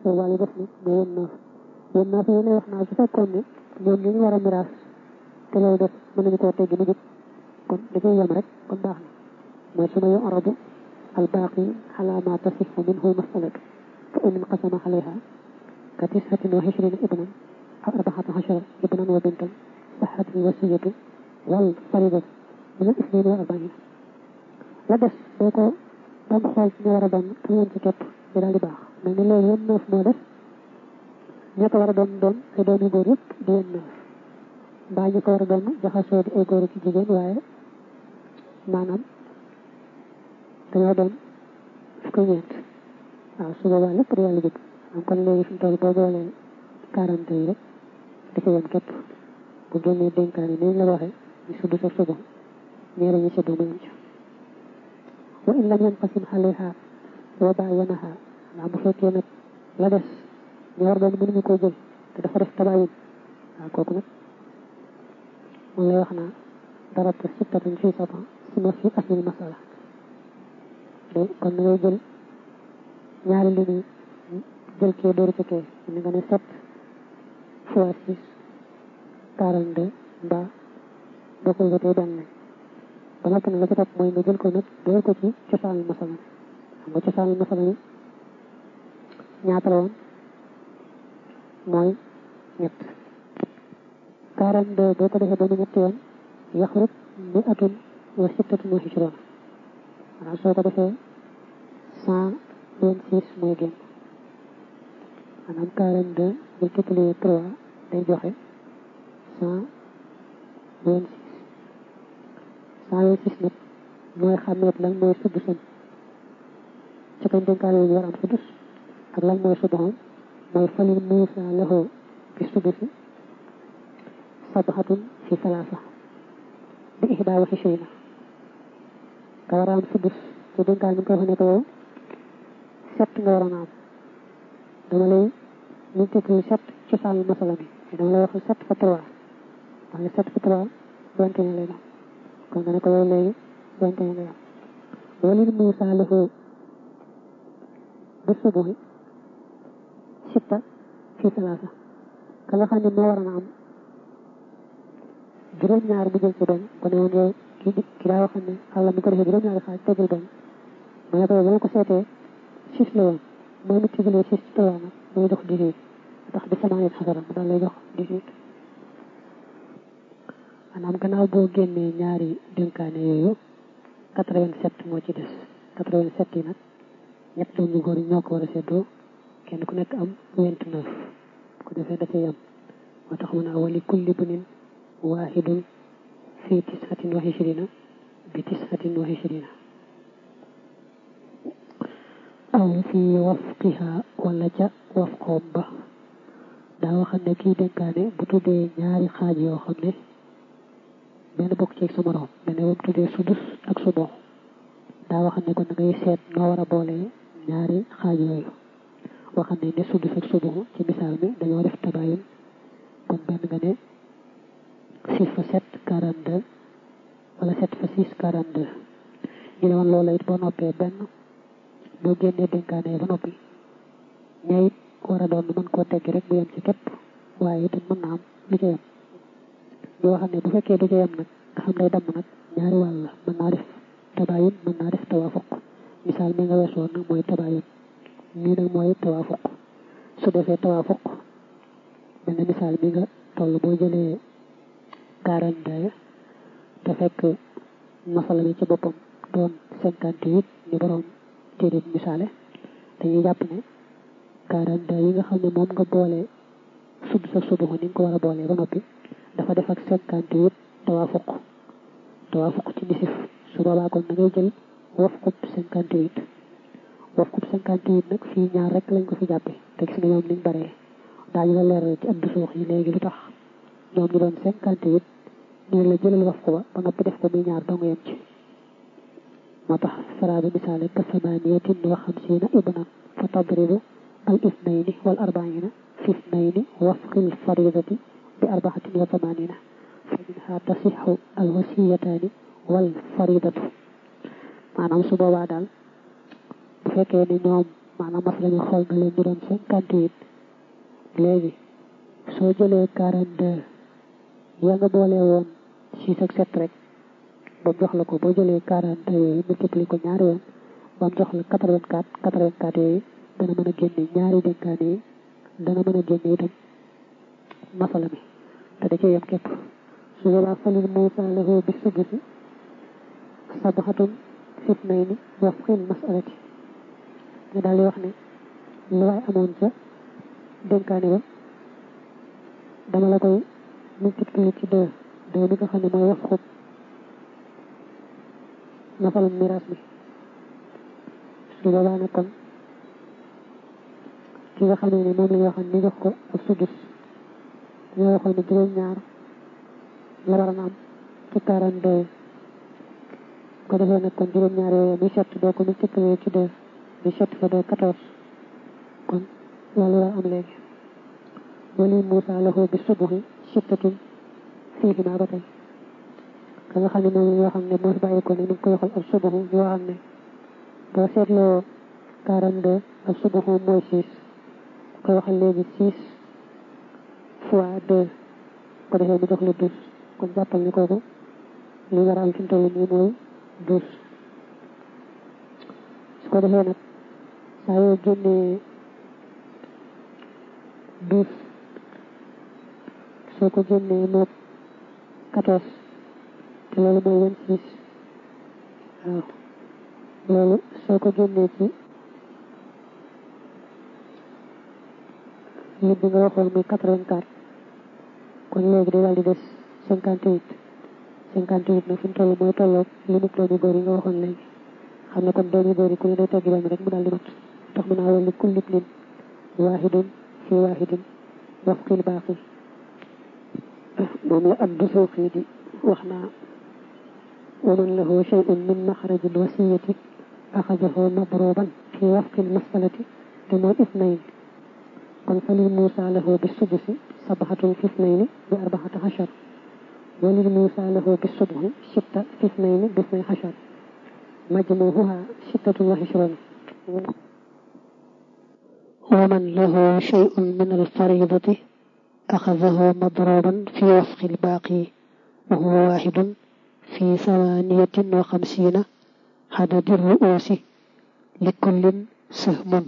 boobaa li def ni moo yén naaf yén naaf yi lay wax naa su fekkoon ne ñoom ñu ñu war a miraas te loolu def mën nañu koo teggi mu jub kon da cay yem rek kon baax na mooy su ma yu aradu al baaqi ala ma tasixu minhu masalatu fa in inqasama alayha ka tishatin wa ishrina ibnan aw arbaxata achara ibnan wa bintan saxat al wasiyatu wal faridatu min al isnaini wa arbaina la des boo ko doon xool ñu war a doon te yéen ci képp di daal di baax mel ni loolu yéen neuf moo def ña ko war a doon doon ay doomi góor yëpp di yéen neuf mbaa ñu ko war a doon jaxasoo di ay góor ci jigéen waaye maanaam dañoo doon fukki ñeent waaw su boobaa lépp di yàlla jub am kon léegi fi mu toll boo boolee quarante yi rek di ko yem képp bu génnee dénkaane ni la waxee ñu sudd sa suba ñee la ñu seddu mu yem ci wa in lam yanqasim alayha wa bayyanaha ndax bu fekkee nag la des ñu war doon mënuñu koo jël te dafa def tabayin waaw kooku nag moom lay wax naa darabta sittatun fii saba suma fi aslil masala de kon na ngay jël ñaari li ni jël kee dóoru ci kee ni nga ne sept fois six quarante deux mbaa boo koy wetee benn lañ ba noppi nag la ci topp mooy nga jël ko nag dóor ko ci cosaanul masala xam nga cosaanul masala yi ñaata la woon mooy ñett quarante deux boo ko defee ba mu ñetti yoon yaxrut mi atun wa sittatun wa hijroon maanaam soo ko defee cent vingt six mooy génn maanaam quarante deux multiplié trois day joxe cent vingt six cent vingt six nag mooy xàmmeet lan mooy sudd sën ci kañ dénkaane yi war am suddus ak lan mooy suddxam mooy falil muusa lahu bi suddusi sabhatun fi salaasa bi ihdaa wa ishrina nga war a am suddus te dénkaan bi nga ko wax ne ko yow sept nga waroon a am dama lay multiplier sept ci sàll masala bi dama lay wax sept fa trois wax ne sept fa trois vingt et un lay doon kon nga ne ko yow léegi vingt et un lay am walil muusa lahu bi subuhi sitta fi salaasa ka nga xam ne moo waroon a am juróom-ñaar mu jël ci benn ko ne woon yow ki ki daa waxoon ne àlla mi ko defee juróom-ñaari xaaj tegal benn mu ne ko yow ba ma ko seetee six la woon mooy multiplier six ci trois nag muy jox dix-huit ndax bi sama yet xasara mu daal lay jox dix-huit maanaam gannaaw boo génnee ñaari dénkaane yooyu quatre-vingt-sept moo ci des quatre-vingt-sept yi nag ñett doom ñu góor yi ñoo ko war a seddoo kenn ku nekk am vingt-neuf ko defee da cay am moo tax mu naa wali kulli bunin waahidun fi tishatin wa ishrina bi tishatin wa ishrina aw fi wafqiha wala ca wafqoom ba daa waxam ne kii dénkaane bu tuddee ñaari xaaj yoo xam ne benn bokk ci sa morom benn boobu tuddee sudus ak subo daa waxam ne kon da ngay seet noo war a boole ñaari xaaj yooyu waxam ne ne sudus ak subo ci misaal mi dañoo def tabayun kon benn nga ne six fa sept quarante deux wala sept fa six quarante deux ñu ne woon loola it boo noppee benn boo génnee dénkaane ba noppi ñay war a doon mën koo teggi rek bu yem ci képp waaye itam mën na am lu ca yem ñu waxam ne bu fekkee du ca yem nag nga xam day damm nag ñaari wàll la mën naa def tabayun mën naa def tawaafuq misaal mi nga weesoon nag mooy tabayun mii nag mooy tawaafuq su defee tawaafuq benn misaal mi nga toll boo jëlee quarante deux te fekk masala bi ci boppam doon cinquante huit ñu borom téere bi misaale dañuy jàpp ne quarante deux yi nga xam ne moom nga boole sudd sa subuxu ni nga ko war a boolee ba noppi dafa def ak cinquante huit tawaafuq tawaafuq ci nisif su boobaa kon da ngay jël wafqub cinquante huit wafqub cinquante huit nag fii ñaar rek lañ ko fi jàppe te gis nga ñoom niñ baree daañu la leeral ci addu suux yi léegi lu tax ñoom ñu doon cinquante huit ñu la jëlal wafq ba ba noppi def ko muy ñaar dong yem ci moo tax fara bi misaale ka samaniyatin wa xamsiina ibnan fa tadribu al ithnayni wal arbaina fi ithnayni wafqil faridati bi arbaxatin wa thamanina fa minha tasixu al wasiyataani wal faridatu maanaam su boobaa daal bu fekkee ni ñoom maanaam masala mi xool na leen ñu doon cinquante huit léegi soo jëlee quarante deux yaa nga boole woon six ak sept rek ba mu jox la ko boo jëlee quarante deux yooyu multiplié ko ñaari yoon ba mu jox la quatre vingt quatre quatre vingt quatre yooyu dana mën a génne ñaari dénkaane yi dana mën a génne itam masala mi te da cee yem képp su boobaa falil muusa lahu bi sudusi sabaxatun fitnayni wafqil masalati ñu daal di wax ne lu waay amoon ca dénkaane ba dama la koy multiplier ci deux deux bi nga xam ne mooy wax xub masalum miraas bi su boobaa nag kon ki nga xam ne moom la ñu waxoon ni jox ko ak sudus ñoo waxoon ne juróom-ñaar la war a am ci quarante deux ko defee nag kon juróom-ñaar yooyu muy sept doo ko multiplier ci deux muy sept fa deux quatorze kon loolu war a am léegi wali Moussa lahu bi subuhi sittatin fii maa ba tey ka nga xam ne moom yoo xam ne moo fi bàyyi ko ne ni nga koy waxal ak subuhu yoo xam ne boo seetloo quarante deux ak subuhu mooy six koy waxal léegi six fois deux ko defee mu jox la douze kon jàppal ni kooku li war a am fi mu toll nii mooy douze su ko defee nag saa yoo génnee douze soo ko génnee moog quatorze te loolu mooy vingt six waaw loolu soo ko génnee ci lim bi nga waxoon muy quatre vingt quatre kon léegi day daal di des cinquante huit cinquante huit nag fi mu toll mooy tolloog li mu doomi góor yi nga waxoon léegi xam ne kon doomi góor yi ku ne day teggi benn rek mu daal di mat tax mu naa wala kulli ibnin waahidun fi waahidin wafqil baaqi moom la ab du suuqi di wax naa waman lahu shay'un min maxrajil wasiyati axajahu madruban fi wafqil masalati te mooy isnayn kon fa lil Muusa lahu bi sudusi sabaxatun fi isnayni bi arbaxata xachar wa lil Muusa lahu bi subuhi sitta fi isnayni bi isnay xachar majmuuha sittatun wa xishrun wa man lahu shay'un min alfaridati axadahu madruban fi wafqi albaaqi wa huwa waaxidun fi samaniyatin wa xamsiina xadadi ru'uusi li kullin sahmun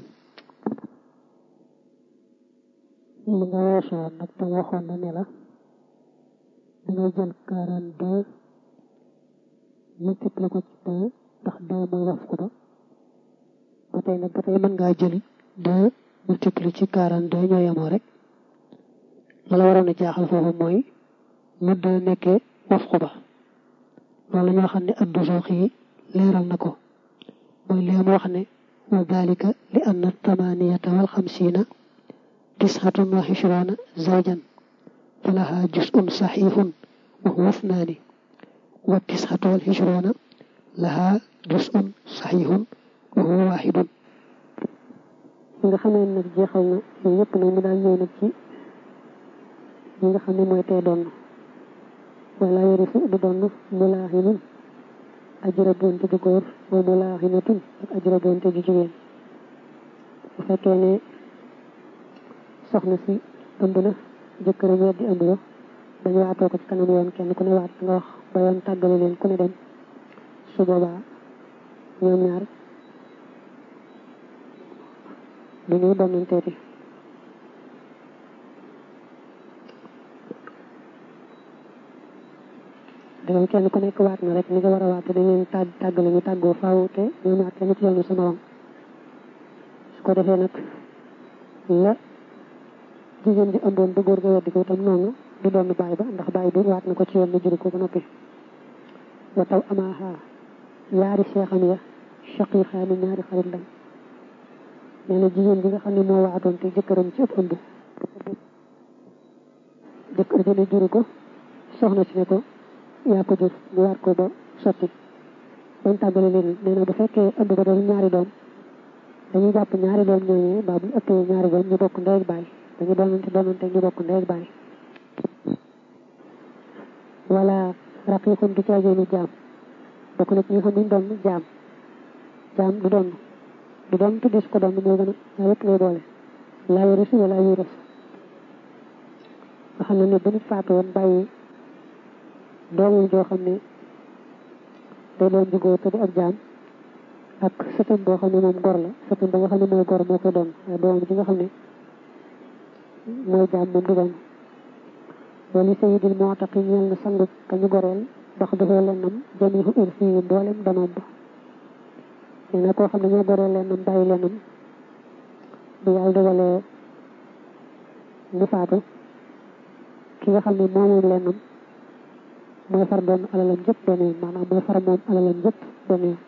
li nga weesoon nag te waxoon na ne la dangay jël quarante deux multiplié ko ci deux ndax deux mooy waf ko ba ba tey nag ba tey mën ngaa jël deux multiplié ci quarante deux ñoo yemoo rek la la waroon a jaaxal foofu mooy mu deux nekkee waf ko ba loolu ñoo xam ne addu soox yi leeral na ko mooy lee mu wax ne wa dalika li anna tamaniyata wal xamsiina tisxatun wa xishruuna zawjan falaha jusun saxiixun wa huwa ithnaani wa tisxatu wal xishruuna laha jusun saxiixun wa huwa waaxidun nga xamee nag jeexal na yooyu yëpp nag mu daal ñëw nag ci ñi nga xam ne mooy tey doon wala yarisu du doon mulaaxinun ajura bonte ju góor wa mulaaxinatun ak ajura bonte ju jigéen bu fekkee ne soxna si ëmb na jëkkëram weddi ëmb ba dañu waatoo ko ci kanam yoon kenn ku ne waat nga wax ba yoon tàggale leen ku ne dem su boobaa ñoom ñaar du ñu donnanteeti dangay kenn ku nekk waat na rek ni nga war a waat dañ leen tàgg tàggale ñu tàggoo faaw te ñoom ñaar kenn ci yoonu sa morom su ko defee nag la jigéen bi ëmboon ba góor ga weddi ko itam noonu du doon bàyyi ba ndax bàyyi bi waat na ko ci yoon na juri ko ba noppi wa taw amaaha yaari seexam ya shaqiiqaani ñaari xarit lañ nee na jigéen bi nga xam ne moo waatoon te jëkkëram ci ëpp ëmb jëkkër ja ne juri ko soxna si ne ko yaa ko jur ñu waat ko ba sotti bañ tàggale leen nee na bu fekkee ëmb ba doon ñaari doom dañuy jàpp ñaari doom ñooñu ba bu ëppee ñaari doom ñu bokk ndey ak baay dañu doonante doonante ñu bokk ndey ak baay wala raqiqun du caageenu jaam bokk na ci ñi xam ne doon jaam jaam du doon du doon tuddee su ko doon moo gën a yëpp ngay boole laa yarisu wala yuras nga xam ne ne bu nit faatu woon bàyyi doomam joo xam ne day doon jugóor te di ab jaam ak sëtam boo xam ne moom gor la sëtam ba nga xam ne mooy gor moo koy doon waaye doomam ji nga xam ne mooy jaam moom du doon wali sayidil mu'taqi ñeel na sangu kañu goreel bax dafoo lennam jamihu irsi yi mboolem danoom ba nee na koo xam ne ñoo goreel lennam bàyyi lennam bu yàlla dogalee mu faatu ki nga xam ne moomoom lennam mooy far doon alalam jëpp benn yoon maanaam mooy far moom alalam jëpp benn yoon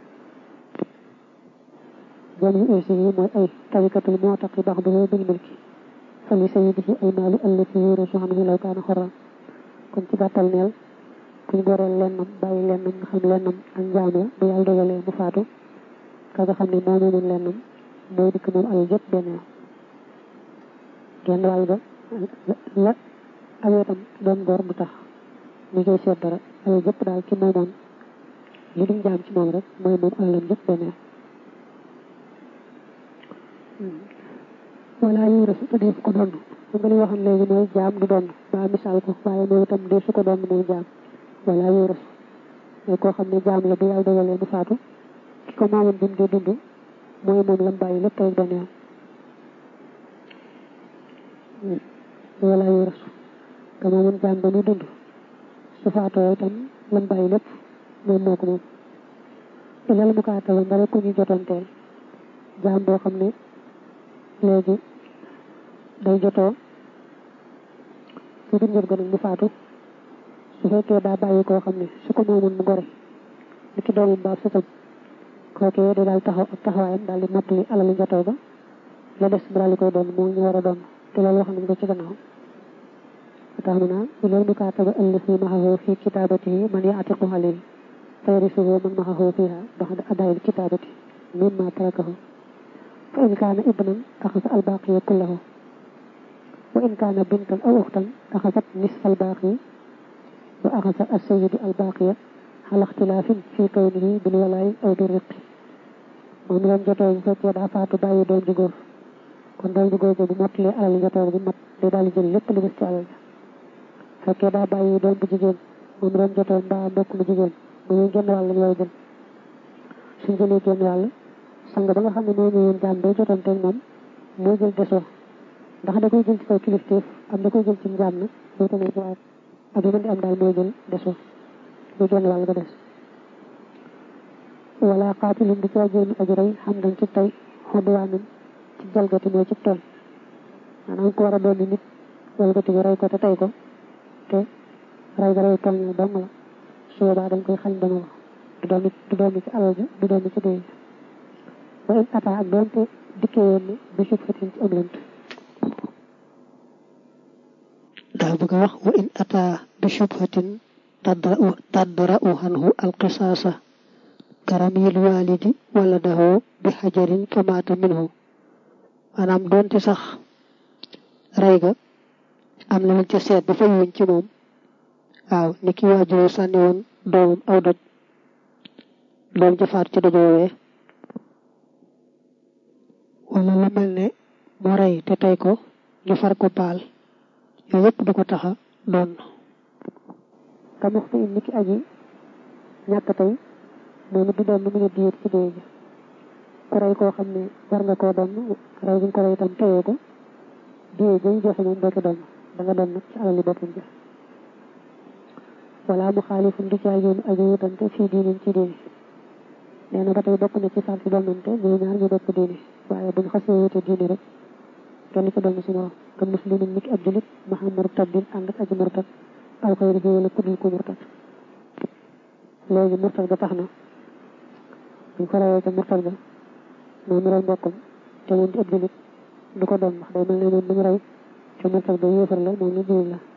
jamihu irsi yi mooy ay tarikatul mu'taqi bax dafoo bil milki fali sayidihi ay maalu allati yurisu anhu law kaana xorran kon ci gàttal neel kuñ goreel lennam bàyyi lennam nga xam lennam ak njaam la bu yàlla dogalee mu faatu ka nga xam ne moo moomoon lennam mooy dikk moom alal jëpp benn yoon genn wàll ga la aweetam doon gor du tax ñu koy seet dara alal jëpp daal ci moomoon li duñ jaam ci moom rek mooy moom alalam jëpp benn yoon wala yu resu te dee ko doon su nga li waxoon léegi mooy jaam du doon ba misaal ko waaye moom itam dee su ko doon mooy jaam wala yu resu mooy koo xam ne jaam la bu yàlla dogalee mu faatu ki ko maamoon bi mu dee dund mooy moom lam bàyyi lépp rek benn yoon wala yu resu te maamoon jaam ba muy dund su faatoo itam lam bàyyi lépp moom moo ko moom ilal mu kaatala ndara ku ñu jotanteel jaam boo xam ne léegi day jotoo ci biir njër ga nag mu faatu su fekkee daa bàyyi koo xam ne su ko moomoon mu gore li ki doomam baa sëtam kookee da daal taxaw ak taxawaayam daal di mottali alali njotoo ba la des mu daal di koy doon moo ñu war a doon te loolu wax nañ ko ci gannaaw tax mu naa ilal mukaataba allazi maxahu fi kitaabatihi man yaatiqu alayhi fa yarisuhu man maxahu fiha baxda adaayil kitaabati mimma tarakahu fa in kaana ibnan axasa albaaqiya kullahu wa in kaana bintan aw uxtan axasat nisfa albaaqiya wa axasa assayidu albaaqiya ala ixtilaafin fi kawnihi bil walaay aw bi riqi moom leen jotoo bu fekkee daa faatu bàyyi doom ju góor kon doom ju góor bu mottalee alal njotoo bi mat day daal di jël lépp lu des ci alal ja fekkee daa bàyyi doom bu jigéen moom leen jotoo mbaa mbokk mu jigéen bu ñuy genn wàll lañ war a jël suñ jëlee genn wàll sang ba nga xam ne moo ñëwoon jaam day jotante moom moo jël desoo ndax da koy jël ci kaw kilifteef am da koy jël ci njaam nag boo tamit waaye ak yu mën di am daal mooy jël desoo bu genn wàll ga des wala xaatilin di caa jéem aji rey xam dañ ci tey xodduwaanam ci jalgati mooy ci tooñ maanaam ko war a doon nit jalgati bi rey ko te tey ko te rey ga rey tooñ la dong la su boobaa dañ koy xañ dana wax du doon du doon ci alal ja du doon ci dee wa in ata ak doonte dikkee woon ne bi sub fatin ci am lënt daa bëgg a wax wa in ata bi shubhatin tadra'u anhu alqisaasa karamil walidi wala dahu bi xajarin kamaata minhu maanaam doonte sax rey ga am na lañ ca seet ba fay wuñ ci moom waaw ni ki waajur sànni woon doomam aw doj doom ja faat ci doj woowee wala lu mel ne mu rey te tey ko ñu far ko baal yooyu yëpp du ko taxa doon kamux fi in ni ki aji ñàkk tey moom it du doon lu mu ne diir ci dee ji ku rey koo xam ne war nga koo doon rey bi nga ko rey itam teyee ko dee ji joxe moom doo ko doon da nga doon nag ci alali boppam ja wala mu xaalifun du caa yoonu aji wutante fii diinin ci diini nee na ba tey bokk na ci sart si doonante ñoom ñaar ñu bokk diini waaye buñ xasee wute diini rek kenn ci doon si morom ka muslimin niki ab julit maxa murtadin ànd ak aji murtad aw xëyri fi wala kudul ko murtad léegi murtad ga tax na buñ ko rawee ca murtad ga moom mi rey mbokkam te moom di ab julit du ko doon ndax day mel ne moom mi ñu rey ca murtad ga yéefar la moom ñu julit la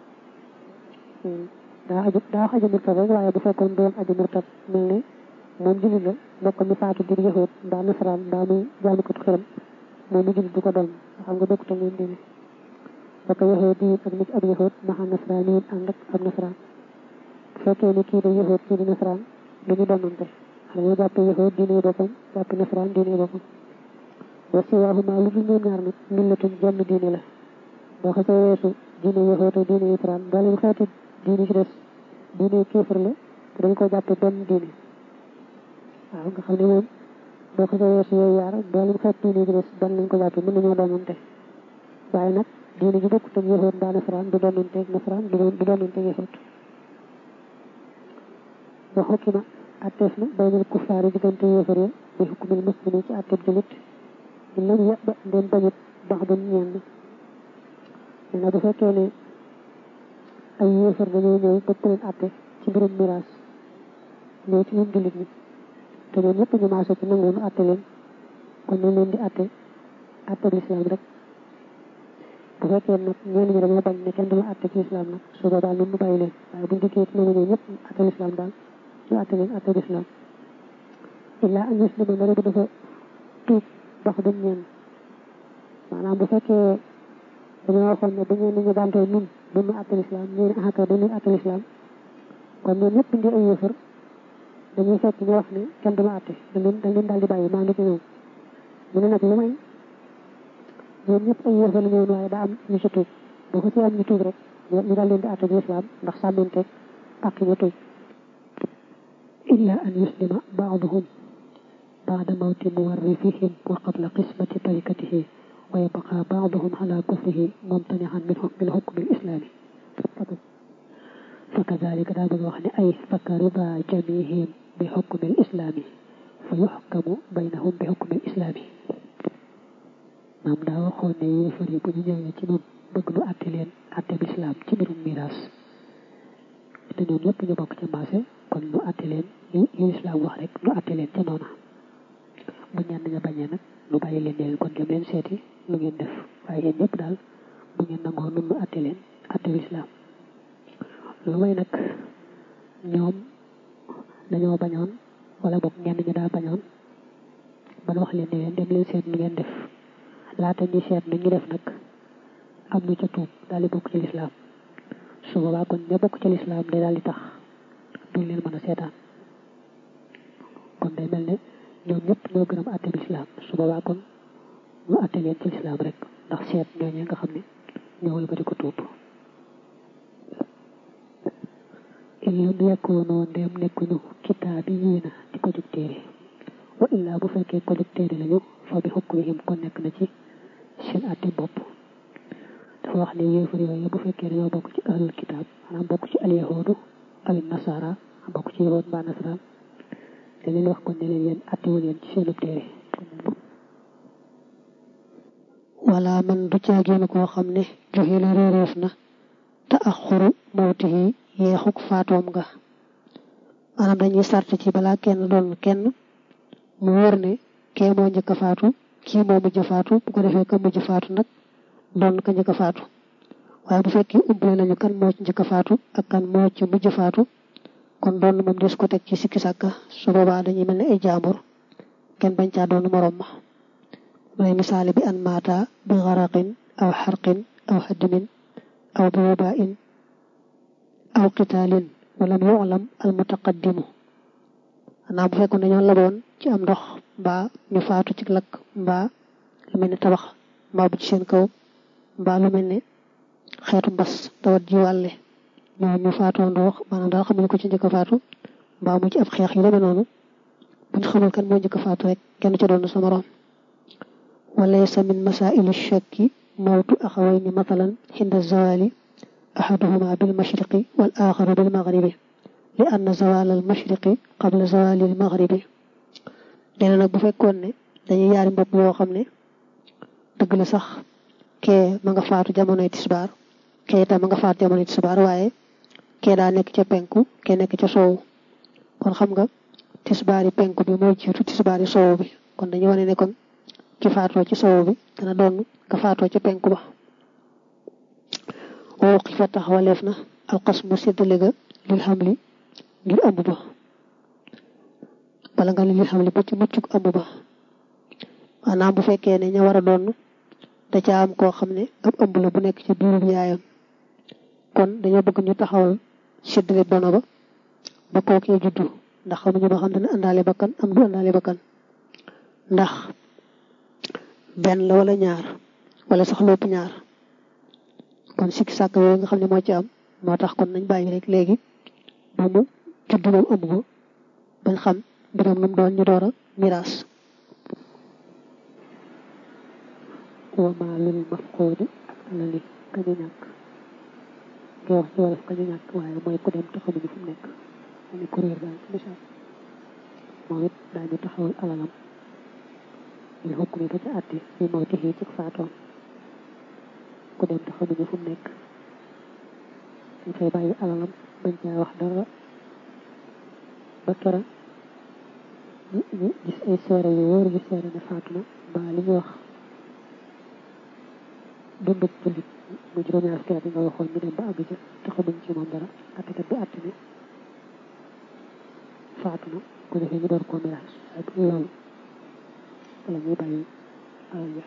daa aju daa wax aji murtad rek waaye bu fekkoon doon aji murtad mel ne moom jullit la mbokk mi faatu di yëxoot mbaa nasaraan mbaa muy jaamukatu xiram moom mi jullit du ko doon xam nga bokkut ak moom diine ba ko yëxoo diin ak nit ab yëxoot maxa nasaraan yi ànd ak ab nasaraan bu fekkee ne kii da yëxoot kii di nasaraan du ñu doonante dañoo jàppe yahud diine boppam jàppe nasaraan diine boppam wa siwaahuma lu dul ñoom ñaar nag millatun jenn diine la boo xasee weesu diine yahud ak diine nasaraan mboolem xeetu diine ci des diine kéefar la te dañ ko jàppe benn diine waaw nga xam ne moom boo xasee weesu yooyu yaar mboolem xeetu diine ci des benn lañ ko jàppe mën nañoo doonante waaye nag diine ji bokk ak yahud mbaa nasaraan du doonante ak nasaraan du doonante ak yahud wa xukima atteef na baynal kuffaari diggante yéefar ya bi xukmil muslimi ci atteb julit in lam ya ba ndeen bañut bax dun ñenn nee na bu fekkee ne ay yéefar dañoo ñëw bëgg leen atte ci mbirum miraas ñëw ci ñun julit ñi te ñoom ñëpp ñu maase ci nangu nu atte leen kon ñu leen di atte atte lislaam rek bu fekkee nag ñenn ñi dañoo bañ ne kenn du la atte ci lislaam nag su boobaa ñun mu bàyyi leen waaye buñ dikkee ci nangu ñëw ñëpp atte lislaam daal ñu atte leen atte lislaam illaa an yuslima ndare bu dafa tuub bax duñ ñeen maanaam bu fekkee dañoo waxoon ne bu ñeen ñu bantee nun duñu atte lislaam ñu ne axaka dañuy atte lislaam kon ñoom ñëpp ndi ay yëfër dañuy fekk ñu wax ne kenn duma atte dañ leen dañ leen daal di bàyyi maa ngi ci ñoom mu ne nag lu may ñoom ñëpp ay yëfër la ñëwoon waaye daa am ñu ci tuub boo ko ci am ñu tuub rek ñu daal leen di atte lislaam ndax sàmmanteeg ak ñu tuub إلا أن يسلم بعضهم بعد موت مورثهم وقبل قسمة تركته ويبقى بعضهم على كفره ممتنعا منه من حكم الإسلام فكذلك دام الوحن أي فكرضا جميعهم بحكم الإسلام فيحكم بينهم بحكم الإسلام maam daa waxoon ne yéefar yi bu ñu ñëwee ci ñun bëgg nu àtte leen àtte bi islam ci mbirum miraas te ñoom ñëpp ñu bokk ca maase kon nu àtte leen li islam wax rek nu àtte leen ca noona bu ñenn ña bañee nag nu bàyyi leen leen kon dem leen seeti lu ngeen def waaye yéen ñëpp daal bu ngeen nangoo nun nu àtte leen àtte bi islam lu may nag ñoom dañoo bañoon wala boog ñenn ñi daa bañoon ban wax leen ne leen dem leen seet lu ngeen def laata ñuy seet nu ñu def nag am ñu ca tuub daal di bokk ci lislaam su boobaa kon ña bokk ci lislaam day daal di tax duñ leen mën a seetaan kon day mel ne ñoom ñëpp ñoo gërëm àtte bi lislaam su boobaa kon ñu àtte leen ci lislaam rek ndax seet ñooñu nga xam ne ñëwal ba di ko tuub in lam yakkoonoo ndéem nekkuñu kitaabi yiina di ko jug téere wa illaa bu fekkee ko jug téere lañu fa bi hukmihim kon nekk na ci seen àtte bopp dafa wax ne yéefar yooyu bu fekkee dañoo bokk ci ahlul kitaab maanaam bokk ci alyahudu aw nasara bokk ci yahud mbaa nasaraan da leen wax kon ne leen yéen attewu leen ci seenub téere wala man du caagéenu koo xam ne joxe la réeréef na te axuru mawtihi yeexuk faatoom nga maanaam dañuy sart ci balaa kenn doon kenn mu wóor ne kee moo njëkk a faatu kii moo mujj a faatu bu ko defee ka mujj faatu nag doon ka njëkk a faatu waaye bu fekkee umpale nañu kan moo ci njëkk a faatu ak kan moo ci mujj faatu kon doon moom des ko teg ci sikki sàkka su boobaa dañuy mel ne ay jaambur kenn bañ caa doon morom ma mooy misaale bi an maata bi xaraqin aw xarqin aw haddimin aw bi wabain aw qitaalin walam yu'lam al mutaqaddimu xanaa bu fekkoon dañoo laboon ci am ndox mbaa ñu faatu ci lakk mbaa lu mel ne tabax mbaa bu ci seen kaw mbaa lu mel ne xeetu mbas tawat ji wàlle ñoo ñu faatoo ndox maanaam daal xamuñu ko ci njëkk a faatu mbaa mu ci ab xeex yu demee noonu buñ xamul kan moo njëkk a faatu rek kenn ci doon sa moroom walaysa min masaili shakki mawtu axawayni matalan xinda zawali ahaduhuma bil mashriqi wal axaru bil maghribi li anna zawal al mashriqi qabla zawali al maghribi nee na nag bu fekkoon ne dañuy yaari mbokk yoo xam ne dëgg la sax kee ma nga faatu jamonoy tisbaar kee itam ma nga faatu jamonoy tisbaar waaye kee daa nekk ca penku kee nekk ca soowu kon xam nga tisbaari penku bi moo jiitu tisbaari soowu bi kon dañu wane ne kon ki faatoo ci soowu bi dana doon nga faatoo ca penku ba woo xi fa taxawaleef na alxasmu séddale ga lil xamli ngir ëmb ba bala nga lil xamli ba ci muccuk ëmb ba maanaam bu fekkee ne ña war a doon da ca am koo xam ne ab ëmb la bu nekk ci biirub yaayam kon dañoo bëgg ñu taxawal séddale dono ba ba kookee juddu ndax xamuñu ba xam dana àndaale bakkan am du àndaale bakkan ndax benn la wala ñaar wala sax lépp ñaar kon sikki sàkk yooyu nga xam ne moo ci am moo tax kon nañ bàyyi rek léegi ba mu judd moom ëmb ko bañ xam mbiram nu mu doon ñu door a miraas wa maa lil mafquudi ak alali kañu ñàkk ngay wax ci wolof kañu ñàkk waaye mooy ku dem te xamuñu fu mu nekk mu ne kuréer daal ci misaal moom it daañu taxawal alalam il xukk mi ba ca àtte bi moo tixii ci faatoom ku dem te xamuñu fu mu nekk dañ fay bàyyi alalam bañ caa wax dara ba kera ñu gis ay seere yu wóor yu seere ne faatu na mbaa li ñu wax dundub jullit mu juróom-ñaar fukki at yi nga waxoon ñu dem ba àgg ca te xamuñ ci moom dara attekat bi atte ne faatu na ko defee ñu door koo miraas waaye bu loolu wala ñuy bàyyi alal ja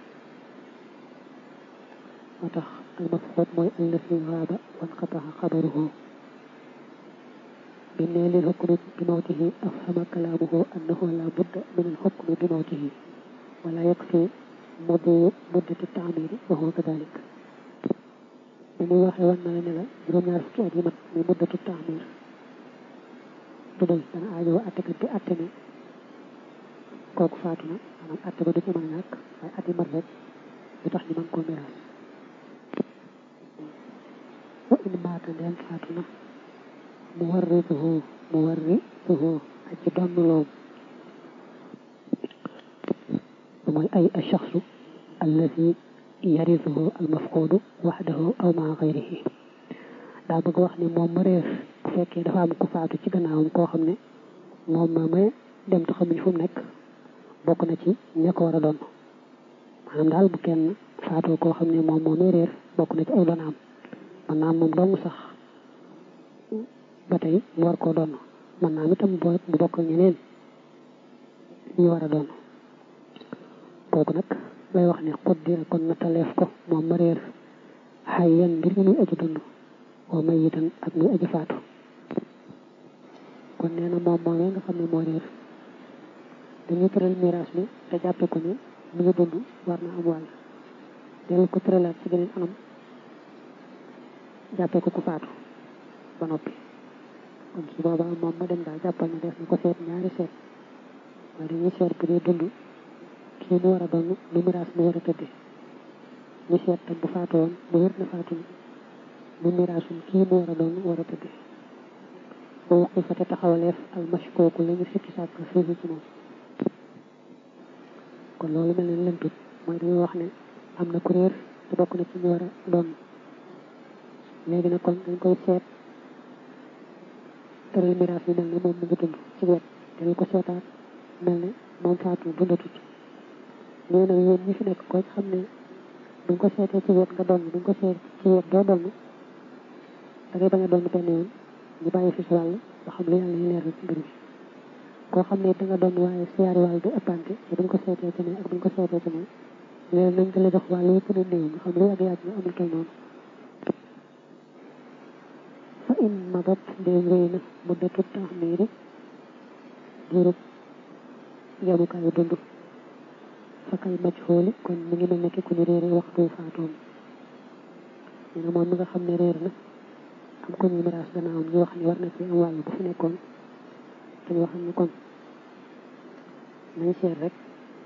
moo tax almafxuut mooy allafi gaaba wan xataxa xabaruhu bi ne lil xukmi bi mawtihi afhama kalaamuhu annahu la budda min al xukmi bi mawtihi wala yakfi muddi muddati taamiri wa huwa kadalik ni muy waxee wan na la ne la juróom-ñaar fukki at yi mat muy muddatu taamir du doy dana aajoo attekat bi atte ne kooku faatu na maanaam atte ba du ci mën a ñàkk waaye at yi mat rek du tax ñu mën koo miraas wa in maata ndeen faatu na mu warrituhu mu warrituhu aji donn loom mooy ay achaxsu allazi yarisuhu almafquudu waxdahu aw maa xayrihi daa bëgg wax ni moom ma réer bu fekkee dafa am ku faatu ci gannaawam koo xam ne moom ma may dem te xamuñ fu mu nekk bokk na ci ña ko war a doon maanaam daal bu kenn faatoo koo xam ne moom moo may réer bokk na ci ay donaam man naam moom dong sax ba tey mu war koo doon man naam itam bu bokk ñeneen ñu war a doon kooku nag lay wax ne xuddira kon na taleef ko moom ma réer xay yan mbir mi muy aji dund oo may itam ak muy aji faatu kon nee na moom moom nga xam ne moo réer dañuy tëral miraas mi te jàppe ko ne mu ngi dund war na am wàll dellu ko tëralaat ci beneen anam jàppe ko ku faatu ba noppi kon su boobaa moom ma dem daal jàppal ne def na ko seet ñaari seet waaye dañuy seet bu dee dund kii mu war a doon lu miraas mu war a tëdde ñu seet tam bu faatu woon bu wér na faatu mu miraasum kii mu war a doon war a tëdde ba wuqi fa te taxawaleef almashkooku la ñu sikki sàkk fii ci moom kon loolu mel ne lëntut mooy dañuy wax ne am na kuréer te bokk na ci ñu war a doon léegi nag kon dañ koy seet tëral miraas bi mel ne moom mu ngi dund ci wet dañ ko seetaat mel ne moom faatu dundatut nee na yéen ñi fi nekk ko xam ne buñ ko seetee ci wet nga doon buñ ko seet ci wet doo doon da ngay bañ a doon benn yoon ñu bàyyi fi si wàll ba xam lu yàlla ñu leer ci mbir mi koo xam ne da nga doon waaye si yaari wàll du ëppante te buñ ko seetee ci ne ak buñ ko seetee ci ne léegi nañ ko la jox wàll yëpp ne néew nga xam lu yàgg yàgg nga amul tol noonu fa in madat ndéem réy na muddatu taxmiiri diirub yamukaayu dund fakal majhooli kon mi ngi mel ne ki ku ñu réere waxtu faatoom nee na moom mi nga xam ne réer na am ko ñu miraas gannaawam ñu wax ni war na ci am wàll bu fi nekkoon te ñu waxam ne kon nañ seet rek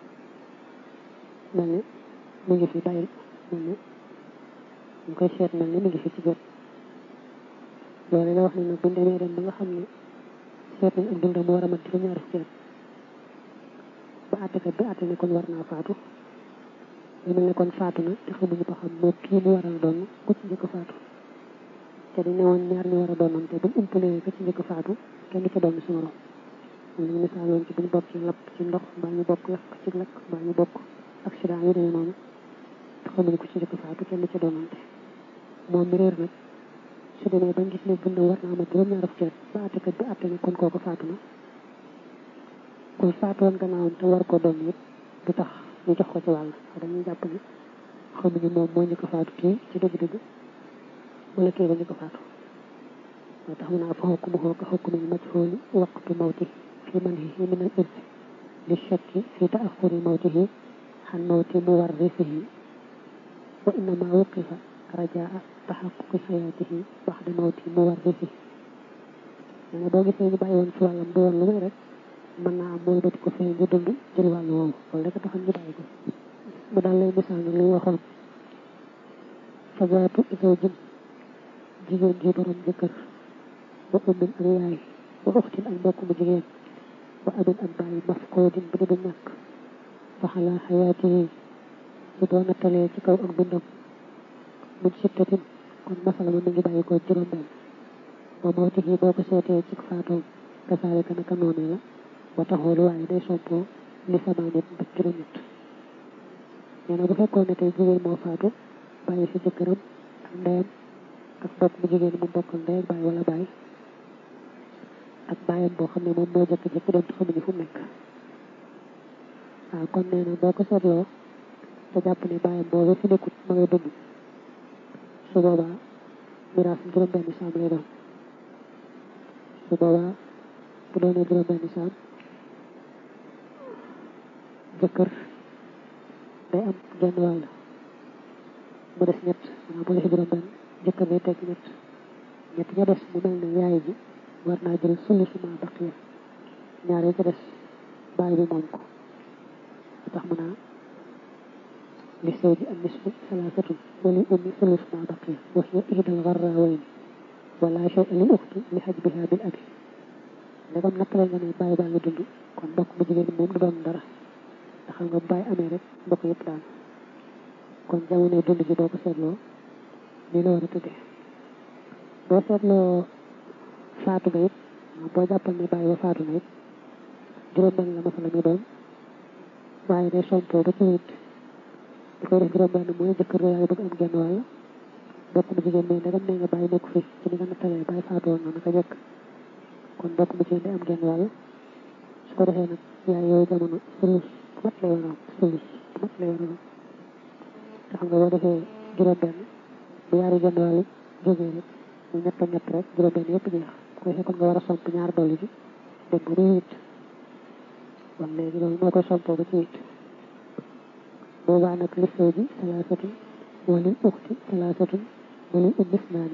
mel ne mu ngi fi bàyyi mel ne ñu koy seet mel ne mu ngi fi ci jot loolu la wax ne nag buñ demee dem ba nga xam ne seet nañ ak dundam mu war a mat juróom ñaari fukki at ba àttekat bi àtte ne kon war naa faatu lu mel ne kon faatu na te xamuñu ba xam moo kii mu war a doon ku ci njëkk faatu te dañ ne woon ñaar ñu war a doonam te buñ umpalee ka ci njëkk faatu kenn ca doon si morom moom la ñu misaal woon ci buñ bokk ci lapp ci ndox mbaa ñu bokk lakk ci lakk mbaa ñu bokk accident yu demee noonu te xamuñu ku ci njëkk faatu kenn ca doonante moom mi réer nag su demee ba gis ne dundam war naa ma juróom-ñaar fukki at ba àttekat bi àtte ne kon kooku faatu na ku faatu woon gannaawam te war koo doon yëpp du tax ñu jox ko ci wàll dañuy jàpp ne xamuñu moom moo njëkk faatu kii ci dëgg-dëgg wala kii ba njëkk faatu moo tax mu naa fa xukmuhu ka xukmil majhuli waqtu mawti fi manhihi min al irsi li shakki fi taaxuri mawtihi xan mawti muwarrisihi wa innama wuqifa rajaa taxaquqi xayaatihi baxda mawti muwarrisihi nee na boo gisee ñu bàyyi woon ci wàllam du woon lu muy rek mën naa am mooy bati ko fee ñu dund jël wàllu woowu loolu rek a taxoon ñu bàyyi ko mu daal lay misaal ni li ñu waxoon fa zaatu zawjin jigéen ji borom jëkkër wa ummin ak yaay wa uxtin ak mbokk mu jigéen wa abin ak bàyyi mafkoodin bu di ñàkk fa xalaa xayaatihi bu doon nattalee ci kaw ak dundam mun sittatin kon masala ma mi ngi bàyyi ko juróom benn wa mawtihi boo ko seetee ci faatoom kasaalika naka noonee la wa taxool waaye day soppoo li sama nit ba juróom ñett nee na bu fekkoon ne tey jigéen moo faatu bàyyi fi jëkkëram ak ndeyam ak mbokk mu jigéen mu bokkal ndey ak bàyyi wala bàyyi ak bàyyam boo xam ne moom moo jëkk-jëkk dem te xamuñu fu nekk waaw kon nee na boo ko seetloo te jàpp ne bàyyam boobu fi nekkut ma ngay dund su boobaa miraas juróom benn saam lay doon su boobaa bu doonee juróom benn saam jëkkër day am genn wàll mu des ñett maanaam bu defee juróom benn jëkkër day teg ñett ñett ña des mu mel ne yaay ji war naa jël sulu suma baqiya ñaar yi ca des bàyyi bi moom ko tax mu naa li sëy ji am nisfu salaasatun wali ummi sulu suma baqiya wa hiya ihdal garrawayni wala shay li uxti li hajbiha bil abi ndegam nattale nga ne bàyyi baa ngi dund kon mbokk mu jigéen moom du doon dara ndax xam nga bàyyi amee rek mbokk yëpp daan kon jamono dund ji boo ko seetloo nii la war a tëddee boo seetloo faatu ga it boo jàppal ne bàyyi ba faatu na it juróom benn la masala mi doon waaye day sompoo ba ci wit di koy def juróom benn mooy jëkkër yaay bëgg am genn wàll mbokk mu jigéen mais ndegam nee nga bàyyi nekk fi ci ni nga nattalee bàyyi faatu woon na naka jëkk kon mbokk mu jigéen day am genn wàll su ko defee nag yaay yooyu jamono sulus bu mat lay war a am sulus bu mat lay war a am te xam nga boo defee juróom benn bu yaari genn wàll jógee rek mu ñett ñett rek juróom benn yëpp jeex ko defee kon nga war a somp ñaar dolli ci dem ba muy wit kon léegi loolu moo koy sompoo ba ci wit boobaa nag li sëy ji salaasatun walil uxti salaasatun walil ummi isnaani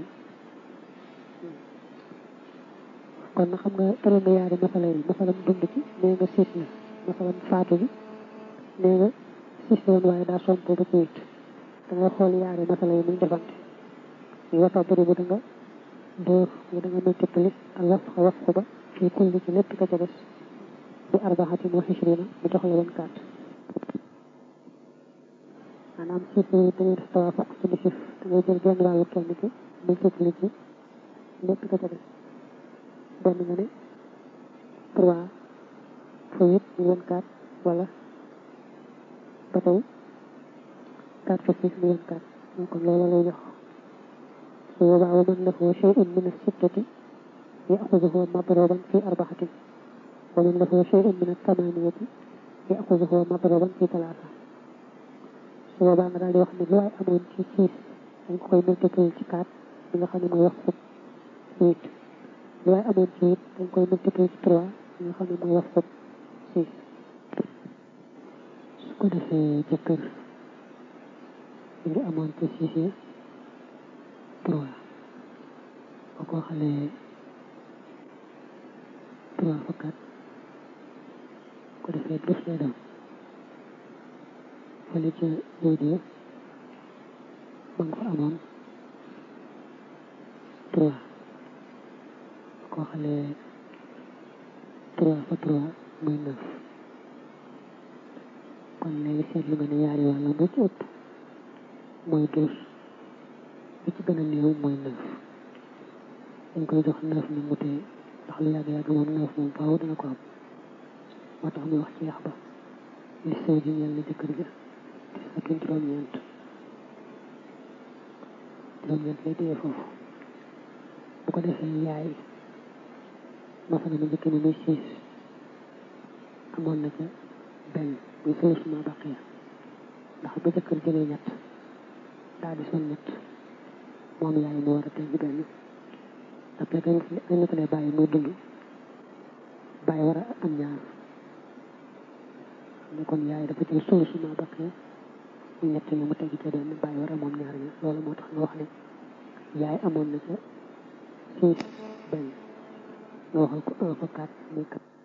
kon na xam nga tëral nga yaari masala yi masalam dund ci nee nga siis la masalam faatu bi nee nga siis la woon waaye daa sompoo ba ci wit da nga xool yaari masala yi muy defante yi wata bëri bu da nga dóor yi da nga multiplier ak waf xa waf ba fii kulli ci lépp ka ca des bi arbaxatin wa xishrina mu jox la vingt quatre maanaam chiffre yi dañuy def tawaafuq ci li chiffre da ngay jël genn wàllu kenn ki multiplier ci lépp ka ca des benn nga ne trois fois huit mu vingt quatre wala ba tey quatre fois six mu vingt quatre kon loolu lay jox su boobaa wa man lahu shay'un min as-sittati ya'khudhuhu madruban fi arba'atin wa man lahu shay'un min at-thamaniyati ya'khudhuhu madruban fi thalatha su boobaa nga daal di wax ne lu waay amoon ci six dañ ko koy multiplier ci quatre bi nga xam ne mooy wax fukk huit lu waay amoon ci huit dañ koy multiplier ci trois bi nga xam ne mooy wax fukk six su ko defee jëkkër li amoon ci six yi trois boo ko xalee trois fa quatre ko defee douze lay doon fële ca léegi ba nga fa amoon trois boo ko xalee trois fa trois muy neuf kon léegi seetlu nga ne yaari wàllam bu ci ëpp mooy douze bi ci gën a néew mooy neuf dañ koy jox neuf ni mu tee ndax lu yàgg yàgg moom neuf moom faaw dana ko am moo tax muy wax ci yax ba li sëy ji ñeel na jëkkër ja te sakin juróom-ñeent juróom-ñeent lay téye foofu bu ko defee yaay masala ma njëkk ni muy siis amoon na ca benn muy sulus ma baqiya ndax ba jëkkër jëlee ñett daal di son ñett moom yaay moo war a tegg benn ndax fekk dañ la ko lay bàyyi muy dund bàyyi war a am ñaar ne kon yaay dafa jël solution baqee ñu ñett ñi mu tegi ca benn bàyyi war a moom ñaar ñi loolu moo tax nga wax ne yaay amoon na ca six benn nga waxal ko un fa quatre muy quatre